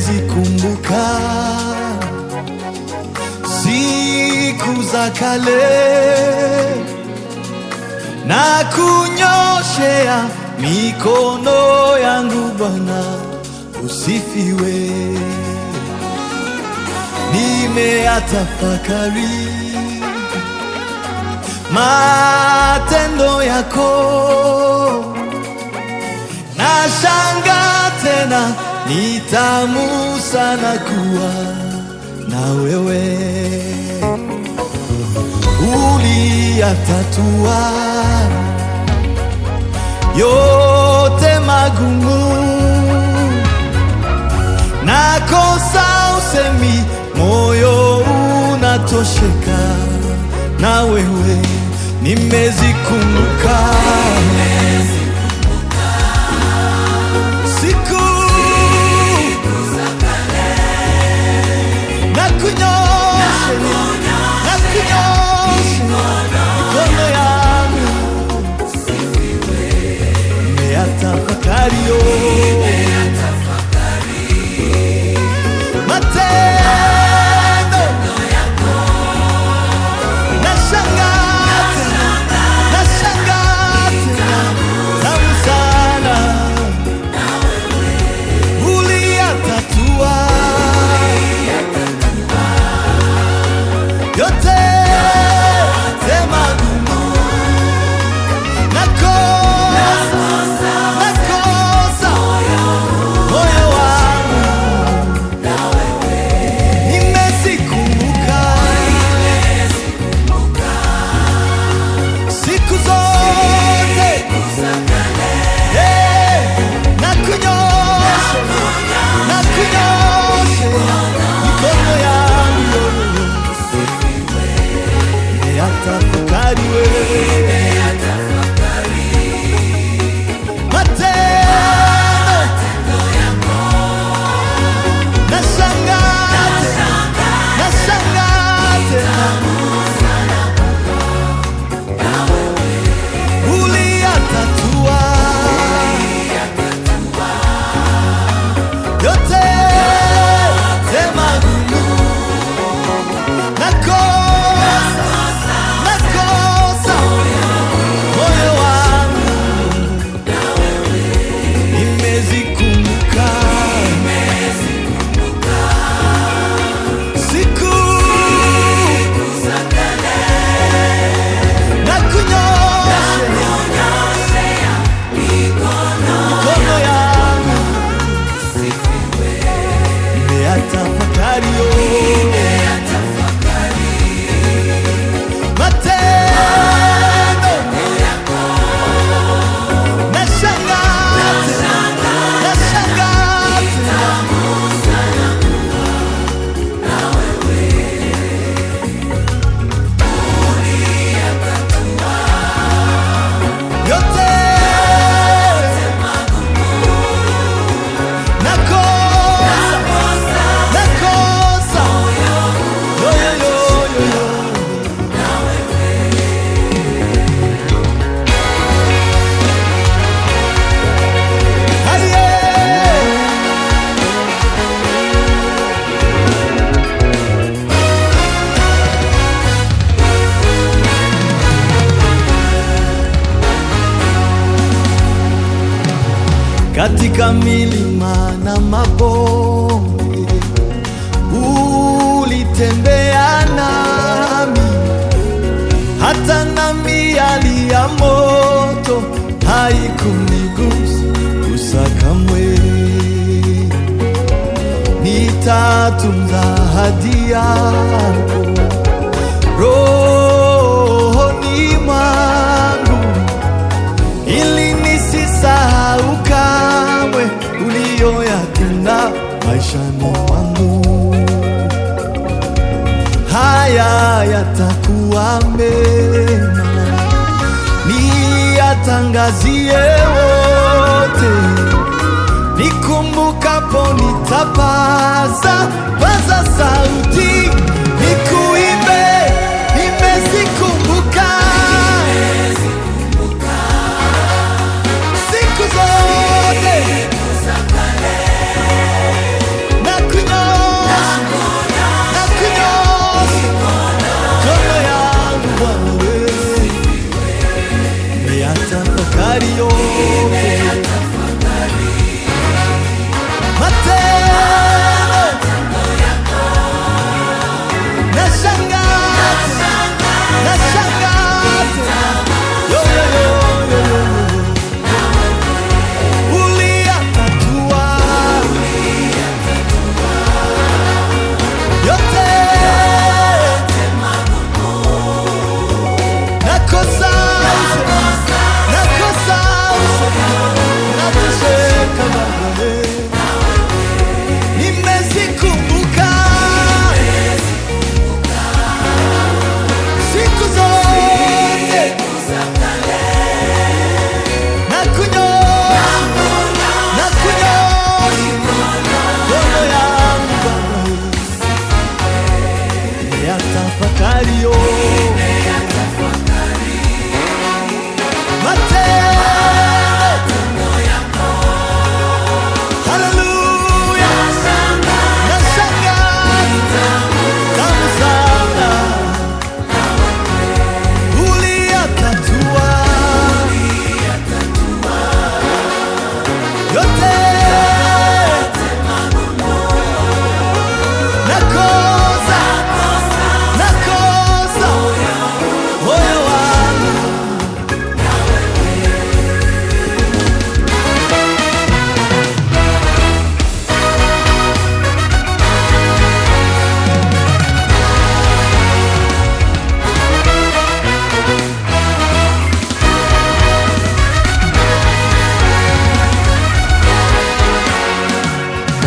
nimezikumbuka siku za kale na kunyoshea mikono yangu Bwana, usifiwe. Nimeyatafakari matendo yako, nashanga tena, ni tamu sana kuwa na wewe uliyatatua yote magumu, nakosa usemi, moyo unatosheka na wewe, nimezikumbuka siku na kunyosha na kunyosha mikono yangu nimeyatafakari yo matendo nashangaa tena nashangaa tena tamu sana uliyatatua yote tema gumu nakosa nakosa moyo wangu nimezikumbuka siku zote Eh, na kunyosha na kunyosha mikono yangu nimeyatafakari wewe matendo nashangaa tena nashangaa tena uliyatatua yote sema gumu nakosa nakosa moyo wangu nimezikumbuka siku na kunyosha mikono yangu nimeyatafakari yo matendo nashangaa tena nashangaa tena yote nakosa nakosa yo yo yo yo yo Aye. katika milima na mabonde ulitembea nami, hata na miali ya moto haikunigusa gusa kamwe. Nitatunza ahadi yako rohoni mwangu ili nisisahau kamwe uliyoyatenda maishani mwangu. Haya yatakuwa mema, niyatangazie wote, nikumbukapo nitapaza paza sauti, nikuimbe, nimezikumbuka siku zote na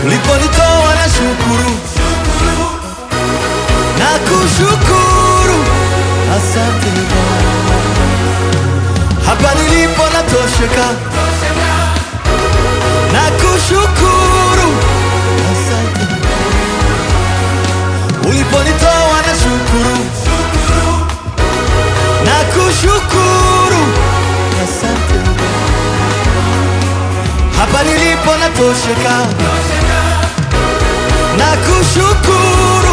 uliponitoa na shukuru na kushukuru, asante Bwana. Hapa nilipo natosheka na kushukuru, asante uliponitoa na shukuru na kushukuru, asante hapa nilipo natosheka na kushukuru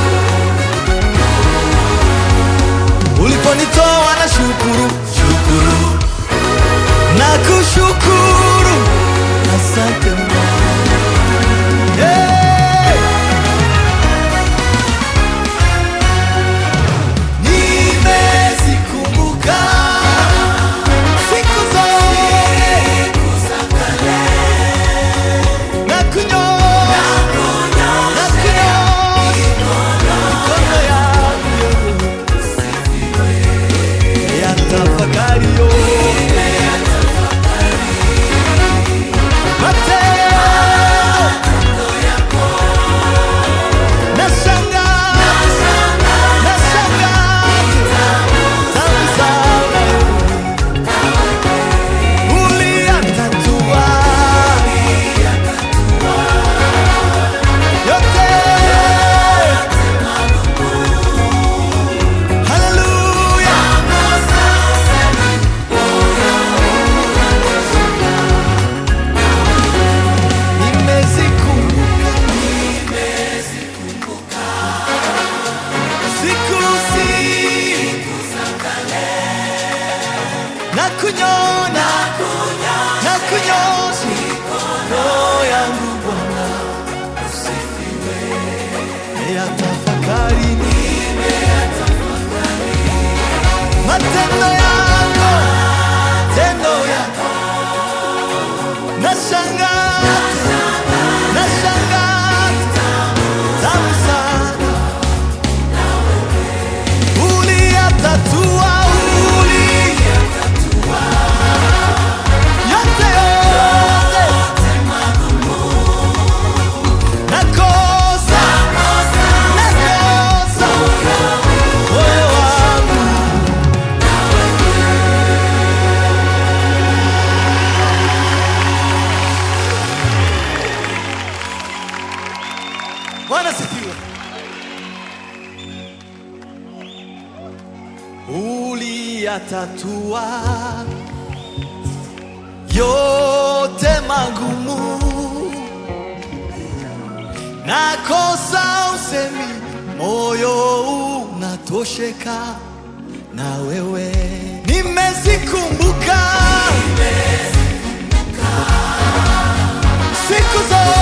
uliponitoa na shukuru shukuru na kushukuru asante hey! nimezikumbuka siku zote na kunyonya na kunyonya mikono yangu ya tafakari yo matendo nashangaa nashangaa tamu sana uliyatatua yote haleluya nimezikumbuka siku siku na kunyona na kunyosha mikono yangu Bwana usifiwe ya tafakari matendo yako tendo yako nashangaa nashangaa tamu sana uliyatatua uli yote yote nakosa nakosa moyo wangu Bwana sifiwe. Uliyatatua yote magumu, nakosa usemi, moyo unatosheka na wewe. Nimezikumbuka siku zote